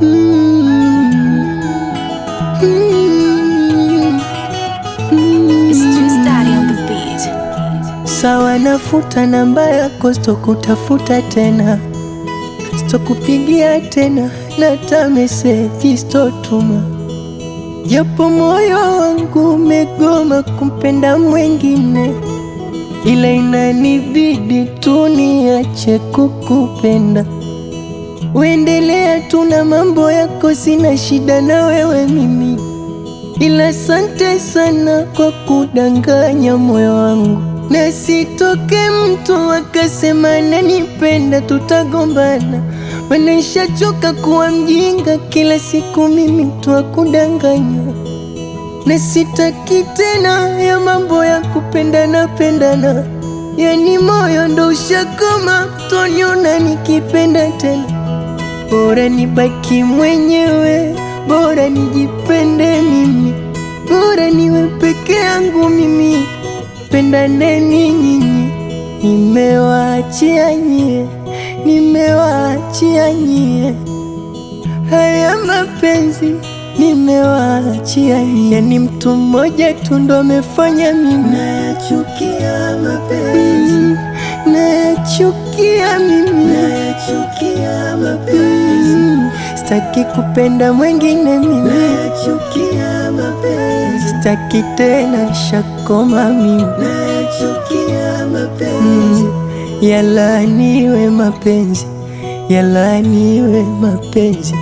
Sawa, nafuta namba yako, sitokutafuta tena, sitokupigia tena, na hata meseji sitotuma, japo moyo wangu umegoma kumpenda mwengine, ila inanibidi tu niache kukupenda. Uendelea tu na mambo yako, sina shida na wewe mimi, ila asante sana kwa kudanganya moyo wangu na sitoke mtu akasema nanipenda, tutagombana. Maana nishachoka kuwa mjinga, kila siku mimi mtu wa kudanganya, na sitaki tena ya mambo ya kupendana pendana. Yani moyo ndo ushakoma, toniona nikipenda tena. Bora nibaki mwenyewe, bora nijipende mimi, bora niwe peke yangu mimi Pendaneni nyinyi, nimewaachia nyie, nimewaachia nyie haya mapenzi, nimewaachia nyie. Ni mtu mmoja tu ndo amefanya mimi nayachukia mapenzi, mm, nayachukia mimi, nayachukia mapenzi, mm, sitaki kupenda mwengine mimi, nayachukia mapenzi, sitaki tena, shakoma mimi, nayachukia mapenzi, mm, yalaaniwe mapenzi, yalaaniwe mapenzi.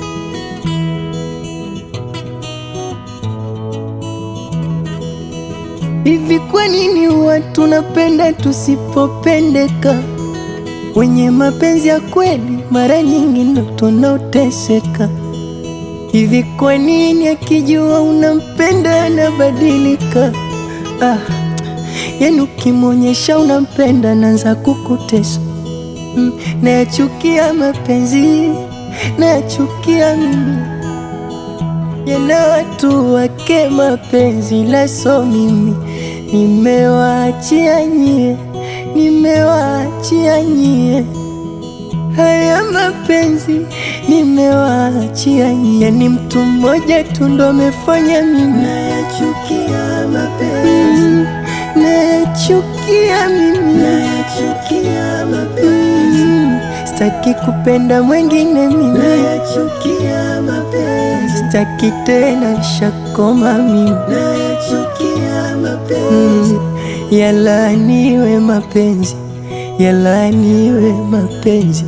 Hivi kwa nini watu napenda tusipopendeka? Wenye mapenzi ya kweli mara nyingi ndo tunaoteseka. Hivi kwa nini akijua unampenda anabadilika? Ah, yani ukimwonyesha unampenda anaanza kukutesa. Mm, nayachukia mapenzi, nayachukia mimi yana watu wake mapenzi laso mimi nimewaachia nyie, nimewaachia nyie haya mapenzi, nimewaachia nyie. Ni mtu mmoja tu ndo amefanya mimi nayachukia mapenzi, mm, nayachukia mimi, nayachukia mapenzi, mm, sitaki kupenda mwengine mimi nayachukia mapenzi, sitaki tena, shakoma mimi nayachukia mapenzi, mm, yalaaniwe mapenzi, yalaaniwe mapenzi.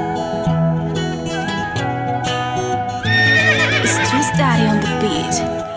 It's Twist Daddy on the beat.